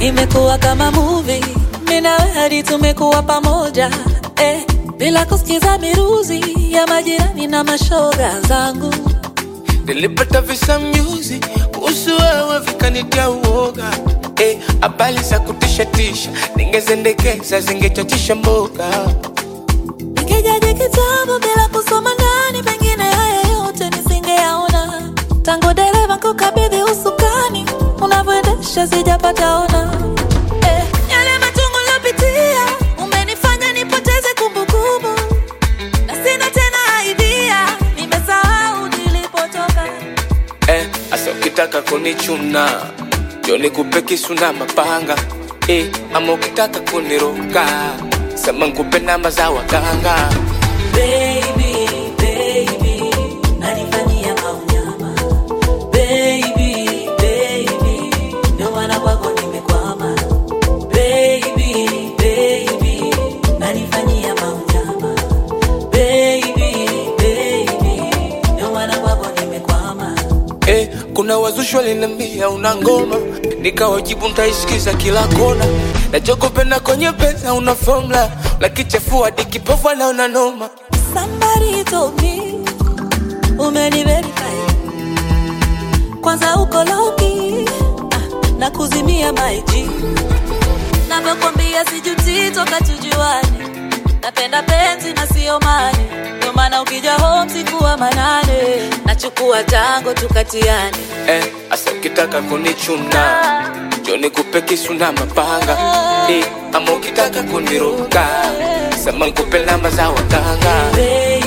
imekuwa kama movie, mimi na wewe hadi tumekuwa pamoja eh, bila kusikiza miruzi ya majirani na mashoga zangu. Nilipata visa mjuzi kuhusu wewe vikanitia uoga eh, habari za kutisha tisha ningezendekeza zingechachisha mboga Nikijaji kitabu bila kusoma ndani, pengine haya yote nisingeyaona. Tangu dereva kukabidhi usukani, unavyoendesha sijapata ona. Eh, yale machungu niliyopitia umenifanya nipoteze kumbukumbu, na sina tena idea, nimesahau nilipotoka. eh, asa ukitaka kunichuna ndio nikupe kisu na mapanga eh, ama ukitaka kuniroga sema nikupe namba za waganga Baby, baby, nanifanyia maunyama. Baby, baby, ndio maana kwako nimekwama. Baby, baby, nanifanyia maunyama. Baby, baby, ndio maana kwako nimekwama. eh, kuna wazushi walinambia una ngoma nikawajibu ntaisikiza kila kona nachokopenda kwenye pesa una formula lakichafua dikipofu anaona noma Somebody told me umeniverify kwanza uko loki ah, na kuzimia maiji navyokwambia sijuti toka tujuane napenda penzi na sio mane ndio maana ukija home sikuwa manane nachukua tango tukatiane eh, asa ukitaka kunichuna njo nikupe kisu na mapanga eh, ama ukitaka kuniroga sema nikupe namba za waganga Baby,